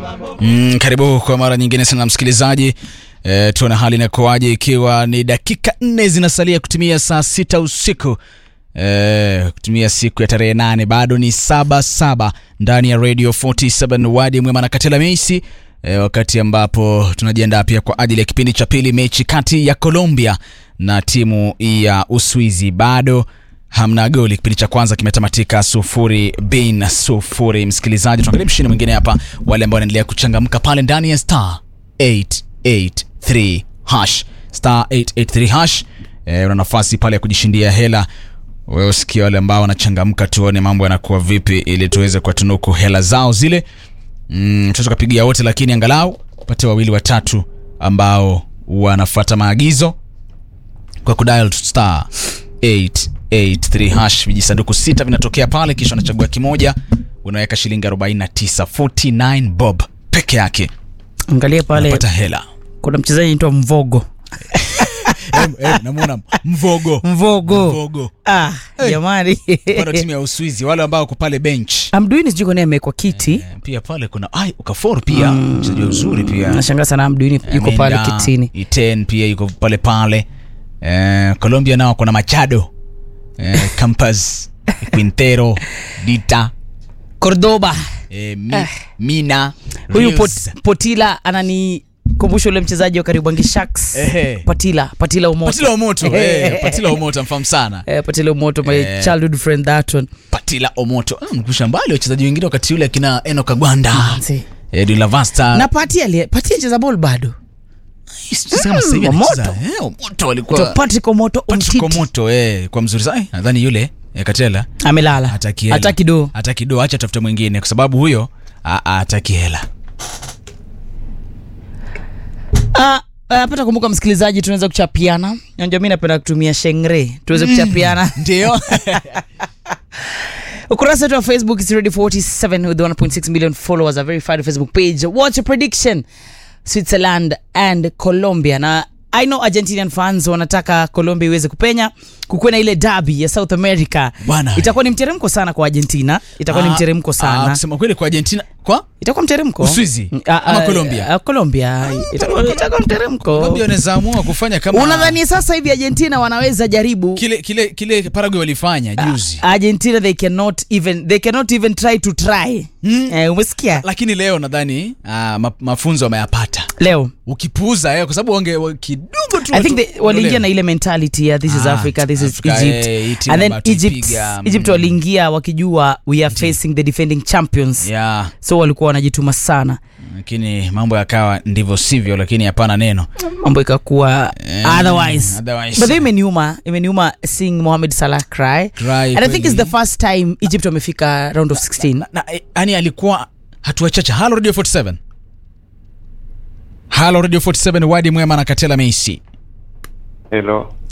Mm, karibu kwa mara nyingine sana msikilizaji. E, tuone hali inakuwaje ikiwa ni dakika nne zinasalia kutumia saa sita usiku e, kutumia siku ya tarehe nane bado ni saba saba ndani ya Radio 47 wadi mwema na Katela Meisi e, wakati ambapo tunajiandaa pia kwa ajili ya kipindi cha pili, mechi kati ya Colombia na timu ya Uswizi bado hamna goli. Kipindi cha kwanza kimetamatika sufuri bin sufuri. Msikilizaji, tuangalie mshindi mwingine hapa, wale ambao wanaendelea kuchangamka pale ndani ya star 883 hash star 883 hash. E, una nafasi pale ya kujishindia hela. Wewe usikia wale ambao wanachangamka, tuone mambo yanakuwa vipi, ili tuweze kuwatunuku hela zao zile. Mm, tuweza kupigia wote, lakini angalau pate wawili watatu ambao wanafuata maagizo kwa kudial star 883 hash. Vijisanduku sita vinatokea pale, kisha unachagua kimoja, unaweka shilingi 49 49 bob peke yake, Angalia pale unapata hela. kuna mchezaji anaitwa Mvogo. Eh, eh, namuona mvogo Mvogo. mvogo Ah, jamani. bado timu ya Uswizi, wale ambao wako pale bench Amduini sijui kwa nini amewekwa kiti. Eh, pia pale kuna ai Okafor pia mchezaji mzuri pia Nashangaa sana Amduini yuko pale Amenda, kitini. Iten pia yuko pale pale. Eh, Colombia nao kuna Machado eh, Campas Quintero Dita Cordoba. eh, mi, Mina Huyu Rios. pot, Potila ananikumbusha ule mchezaji wa Kariobangi Sharks. Ehe. Patila, Patila Umoto. Patila Omoto eh, Patila Omoto mfahamu sana Eh, Patila Umoto my Eh. childhood friend that one. Patila Omoto Ah, mkusha mbali wachezaji wengine wakati ule akina Eno Kagwanda Mzee. eh, De La Vasta Na Pati ali Pati anacheza ball bado. Sijui kama sasa hivi Omoto. anacheza. eh, Omoto To alikuwa Patrick Omoto Patrick Umtiti. Omoto eh, kwa mzuri sana Eh, nadhani yule eh, Katela Amelala. hataki hela. Hataki do. hataki do, acha tafute mwingine kwa sababu huyo a- a- hataki hela. Ah, ah, pata kumbuka msikilizaji, tunaweza kuchapiana. Unajua mimi napenda kutumia shengre. Tuweze kuchapiana. Ndio Ukurasa wetu wa Facebook is ready 47 with 1.6 million followers, a verified Facebook page. What's your prediction? Switzerland and Colombia. Na I know Argentinian fans wanataka Colombia iweze kupenya, kukuwe na ile derby ya South America. Bwana. Itakuwa ni mteremko sana kwa Argentina, itakuwa ni Ah, mteremko ah, sana. kusema kweli kwa Argentina kwa Itakuwa mteremko. Uswizi? Mm, ah, Ama ah, Colombia? ah, Colombia. Itakuwa itakuwa mteremko. Colombia wanaweza amua kufanya kama Unadhani sasa hivi Argentina wanaweza jaribu kile kile kile Paraguay walifanya juzi, Argentina they cannot even they cannot even try to try. Mm. Eh, umesikia? lakini leo nadhani ah, ma, mafunzo wameyapata. Leo Ukipuuza eh, kwa sababu wange wa- kidogo tu I think watu- they, waliingia leo. na ile mentality ya this is Ah, Africa, this is Africa, Egypt. eh, hii timu And then ambayo Egypt, tulipiga, Egypt mm. waliingia wakijua we are facing the defending champions. yeah, So walikuwa wanajituma sana. lakini mambo yakawa ndivyo sivyo, lakini hapana neno Mambo ikakuwa Eh, otherwise. otherwise. But then imeniuma, imeniuma seeing Mohamed Salah cry. Cry And I think it's kweli. the first time Egypt wamefika round of 16. na, eh, yani alikuwa hatua chache. Halo Radio 47, halo Radio 47, wadi mwema na Katela Meisi. Hello.